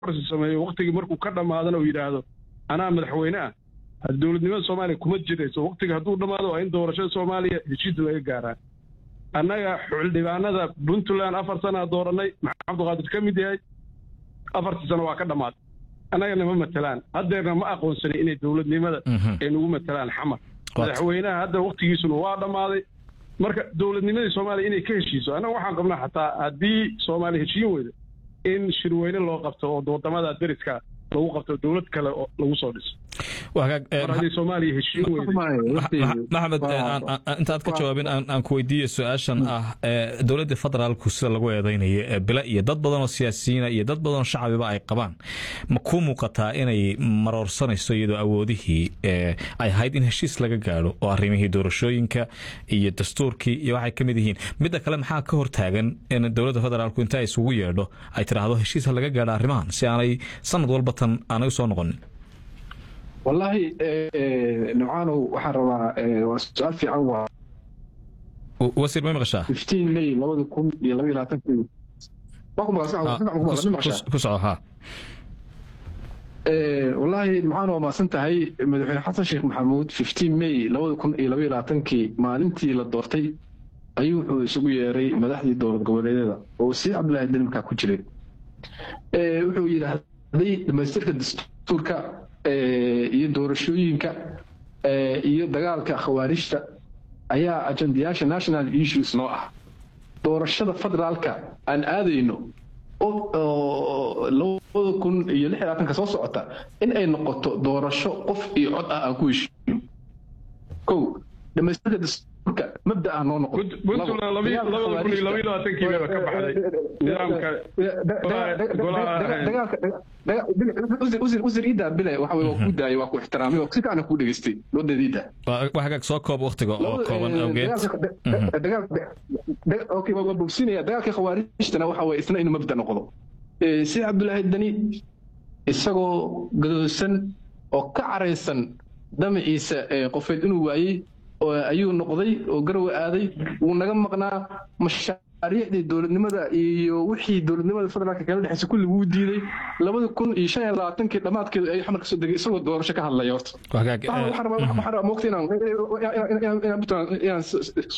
kororsi sameeyo waktigii markuu ka dhammaadana uu yidhaahdo anaa madaxweyne ah dowladnimada soomaaliya kuma jirayso waktiga hadduu dhammaado waa in doorashada soomaaliya heshiis laga gaaraa annaga xildhibaanada puntland afar sanaa dooranay maxamed cabdiqaadir ka mid yahay afartii sano waa ka dhammaatay annagana ma matelaan haddeerna ma aqoonsanin inay dowladnimada ay nagu matelaan xamar madaxweynaha hadda waktigiisuna waa dhammaaday marka dowladnimadii soomaaliya inay ka heshiiso annaga waxaan qabnaa xataa haddii soomaaliya heshiin weydo in shirweyne loo qabto oo wadamada dariska lagu qabto dowlad kale oo lagu soo dhiso mar haddii soomaaliya heshiin weydo maxamed intaad ka jawaabin aan ku weydiiyo su-aashan ah dowladda federaalku sida lagu eedeynayo bila iyo dad badanoo siyaasiyiina iyo dad badanoo shacabiba ay qabaan ma ku muuqataa inay maroorsanayso iyadoo awoodihii ay ahayd in heshiis laga gaadho oo arrimihii doorashooyinka iyo dastuurkii iyo waxay ka mid yihiin midda kale maxaa ka hortaagan in dowladda federaalku inta isugu yeedho ay tidhaahdo heshiis ha laga gaadho arrimahan si aanay sanad walba tan aanay u soo noqonin wallaahi nucaanow waxaan rabaa waa su-aal fiican waa wasiir may maqashaa fifteen may labada kun iyo laba iyo labaatankii waa ku maqashaa ku soco ha wallaahi nucaanow waa maasan tahay madaxweyne xasan sheekh maxamuud fifteen may labada kun iyo laba iyo labaatankii maalintii la doortay ayuu wuxuu isugu yeeray madaxdii dowlad goboleedyada oo wasiir cabdillaahi deni markaa ku jiray wuxuu yidhaahday dhamaystirka dastuurka iyo doorashooyinka iyo dagaalka khawaarijta ayaa ajandayaasha national issues noo ah doorashada federaalka aan aadayno labada kun iyo lix labaatanka soo socota in ay noqoto doorasho qof iyo cod ah aan ku heshiino kow dhamaystirka dastuurka mabda ah noo noqon puntland labada kun iyo labaiyo labaatankii bayba ka baxday nidaamka wasiir iida bile waxa waa ku daayay waa ku ixtiraamay oo si fiican ku dhageystay doodeeda iida wax hagaag soo koob waqtiga oo kooban awgeed okay waa bogsinaya dagaalka khawaarijtana waxa waye isna inuu mabda noqdo si cabdulaahi dani isagoo gadoosan oo ka caraysan damaciisa qofeed inuu waayey ayuu noqday oo garowe aaday wuu naga maqnaa mashaariicdii dowladnimada iyo wixii dowladnimada federaalka kala dhexeysa kulli wuu diiday labada kun iyo shan iyo labaatankii dhammaadkeedu ayuu xamar kasoo degay isagoo doorasho ka hadlaya horta waxaan rabaa moogta inaan